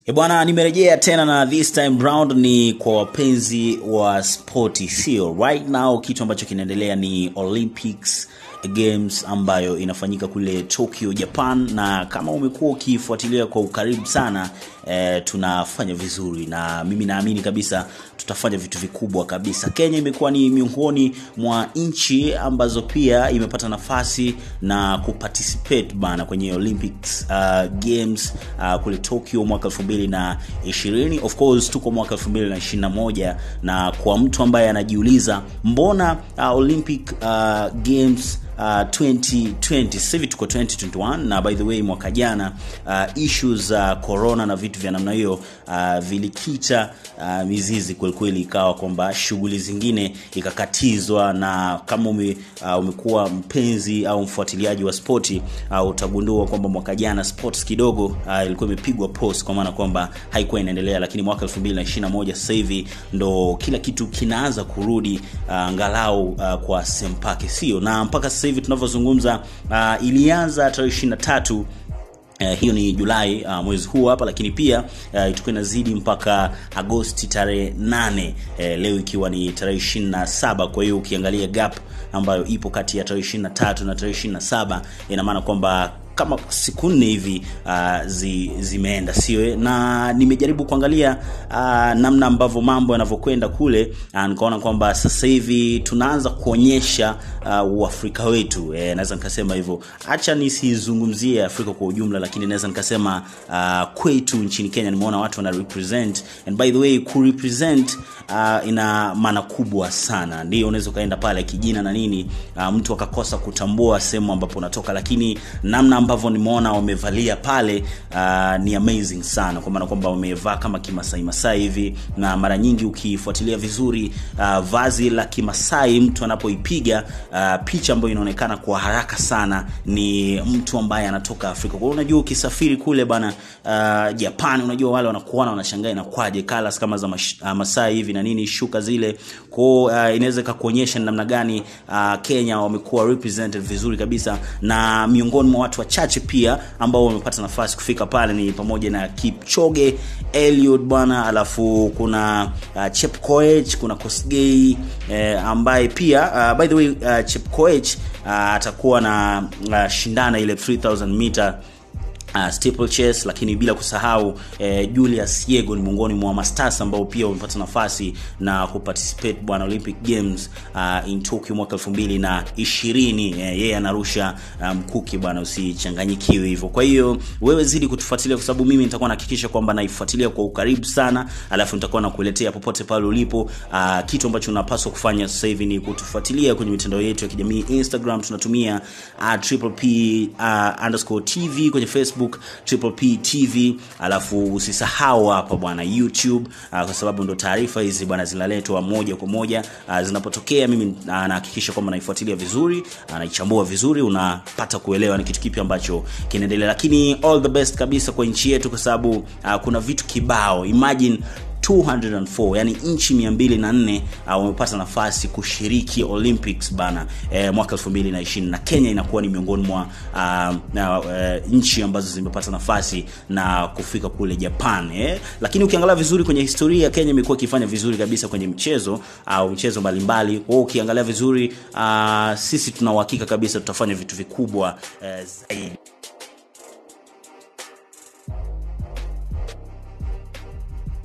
E bwana, nimerejea tena na this time round ni kwa wapenzi wa spoti, sio right now. Kitu ambacho kinaendelea ni Olympics Games ambayo inafanyika kule Tokyo, Japan, na kama umekuwa ukifuatilia kwa ukaribu sana e, tunafanya vizuri na mimi naamini kabisa tutafanya vitu vikubwa kabisa. Kenya imekuwa ni miongoni mwa nchi ambazo pia imepata nafasi na kuparticipate bana kwenye Olympics uh, Games uh, kule Tokyo mwaka 2020. Of course tuko mwaka 2021 na kwa mtu ambaye anajiuliza mbona uh, Olympic uh, Games Uh, 2020 sasa hivi tuko 2021 na by the way mwaka jana uh, issues za uh, corona na vitu vya namna hiyo uh, vilikita uh, mizizi kwelikweli ikawa kwamba shughuli zingine ikakatizwa na kama ume, uh, umekuwa mpenzi au mfuatiliaji wa spoti uh, utagundua kwamba mwaka jana sports kidogo uh, ilikuwa imepigwa post kwa maana kwamba haikuwa inaendelea lakini mwaka 2021 sasa hivi ndo kila kitu kinaanza kurudi uh, angalau uh, kwa sempake sio na mpaka sasa hivi tunavyozungumza uh, ilianza tarehe 23 Uh, hiyo ni Julai uh, mwezi huu hapa, lakini pia uh, itakuwa inazidi mpaka Agosti tarehe 8 uh, leo ikiwa ni tarehe 27. Kwa hiyo ukiangalia gap ambayo ipo kati ya tarehe 23 na tarehe 27 ina maana kwamba kama siku nne hivi uh, zi, zimeenda sio na nimejaribu kuangalia uh, namna ambavyo mambo yanavyokwenda kule uh, nikaona kwamba sasa hivi tunaanza kuonyesha uh, uafrika wetu eh, naweza nikasema hivyo hacha nisizungumzie afrika kwa ujumla lakini naweza nikasema uh, kwetu nchini kenya nimeona watu wana represent and by the way ku represent uh, ina maana kubwa sana ndio unaweza ukaenda pale kijina na nini uh, mtu akakosa kutambua sehemu ambapo unatoka lakini namna ambavyo nimeona wamevalia pale uh, ni amazing sana kwa maana kwamba wamevaa kama kimasai masai hivi na mara nyingi ukifuatilia vizuri uh, vazi la kimasai mtu anapoipiga uh, picha ambayo inaonekana kwa haraka sana ni mtu ambaye anatoka afrika kwa unajua ukisafiri kule bana uh, japan unajua wale wanakuona wanashangaa inakwaje colors kama za mash, uh, masai hivi na nini shuka zile kwao uh, inaweza ikakuonyesha namna gani uh, kenya wamekuwa represented vizuri kabisa na miongoni mwa watu wachache pia ambao wamepata nafasi kufika pale ni pamoja na kipchoge eliud bwana alafu kuna uh, chepkoech kuna kosgei eh, ambaye pia uh, by the way uh, chepkoech uh, atakuwa na uh, shindana ile 3000 meter Uh, steeplechase lakini bila kusahau eh, Julius Yego ni miongoni mwa masters ambao pia wamepata nafasi na kuparticipate bwana Olympic Games uh, in Tokyo mwaka 2020 eh, yeye anarusha mkuki um, bwana usichanganyikiwe hivyo kwa hiyo wewe zidi kutufuatilia kwa sababu mimi nitakuwa nahakikisha kwamba naifuatilia kwa ukaribu sana alafu nitakuwa nakuletea popote pale ulipo uh, kitu ambacho unapaswa kufanya sasa hivi ni kutufuatilia kwenye mitandao yetu ya kijamii Instagram tunatumia uh, triple P uh, underscore TV kwenye Facebook Facebook Triple P TV, alafu usisahau hapa bwana YouTube uh, kwa sababu ndo taarifa hizi bwana zinaletwa moja kwa moja uh, zinapotokea. Mimi uh, nahakikisha kwamba naifuatilia vizuri uh, naichambua vizuri, unapata kuelewa ni kitu kipi ambacho kinaendelea, lakini all the best kabisa kwa nchi yetu, kwa sababu uh, kuna vitu kibao. Imagine 204 yani nchi 204 uh, wamepata nafasi kushiriki Olympics bana eh, mwaka 2020 na Kenya inakuwa ni miongoni mwa uh, uh, nchi ambazo zimepata nafasi na kufika kule Japan eh. Lakini ukiangalia vizuri kwenye historia Kenya imekuwa ikifanya vizuri kabisa kwenye mchezo au uh, mchezo mbalimbali. Kwa ukiangalia vizuri uh, sisi tuna uhakika kabisa tutafanya vitu vikubwa uh, zaidi.